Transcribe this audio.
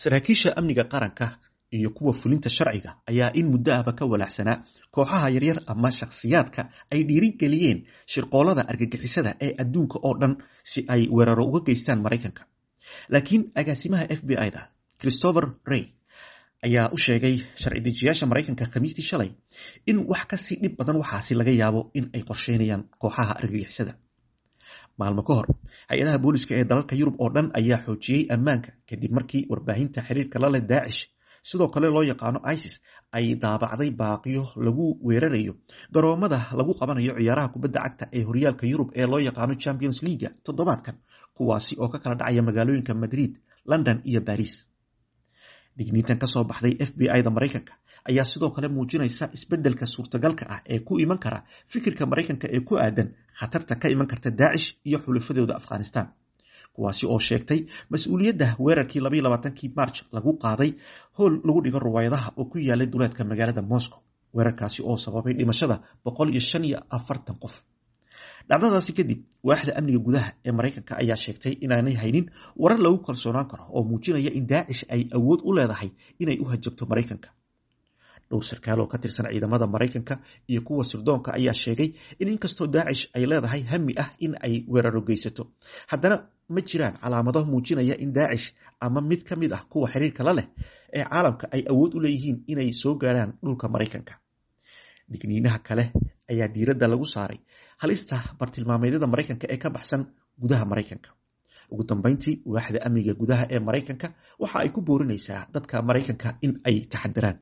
saraakiisha amniga qaranka iyo kuwa fulinta sharciga ayaa in muddo ahba ka walaacsanaa kooxaha yaryar ama shakhsiyaadka ay dhiirigeliyeen shirqoolada argagixisada ee adduunka oo dhan si ay weeraro uga geystaan maraykanka laakiin agaasimaha f b i-da christopher rey ayaa u sheegay sharci dejiyaasha maraykanka khamiistii shalay in wax kasii dhib badan waxaasi laga yaabo in ay qorsheynayaan kooxaha argagixisada maalmo ka hor hay-adaha booliska ee dalalka yurub oo dhan ayaa xoojiyey ammaanka kadib markii warbaahinta xiriirka la leh daacish sidoo kale loo yaqaano isis ay daabacday baaqiyo lagu weerarayo garoomada lagu qabanayo ciyaaraha kubadda cagta ee horyaalka yurub ee loo yaqaano champions leaga toddobaadkan kuwaasi oo ka kala dhacaya magaalooyinka madrid london iyo baris digniintan kasoo baxday f b i da maraykanka ayaa sidoo kale muujinaysa isbeddelka suurtagalka ah ee ku iman kara fikirka maraykanka ee ku aadan khatarta ka iman karta daacish iyo xulufadooda afghanistan kuwaasi oo sheegtay mas-uuliyadda weerarkii labaiy labaatankii march lagu qaaday howl lagu dhigo ruwaayadaha oo ku yaalay duleedka magaalada moscow weerarkaasi oo sababay dhimashada boqol iyo shan iyo afartan qof dhacdadaasi kadib waaxda amniga gudaha ee maraykanka ayaa sheegtay inaanay haynin warar lagu kalsoonaan karo oo muujinaya in daacish ay awood u leedahay inay u hajabto maraykanka dhowr sarkaal oo ka tirsan ciidamada maraykanka iyo kuwa sirdoonka ayaa sheegay in inkastoo daacish ay leedahay hami ah in ay weeraro geysato haddana ma jiraan calaamado muujinaya in daacish ama mid ka mid ah kuwa xiriirka la leh ee caalamka ay awood u leeyihiin inay soo gaaraan dhulka maraykanka digniinaha kale ayaa diiradda lagu saaray halista bartilmaameedyada maraykanka ee ka baxsan gudaha maraykanka ugu dambeyntii waaxda amniga gudaha ee maraykanka waxa ay ku boorinaysaa dadka maraykanka in ay taxadiraan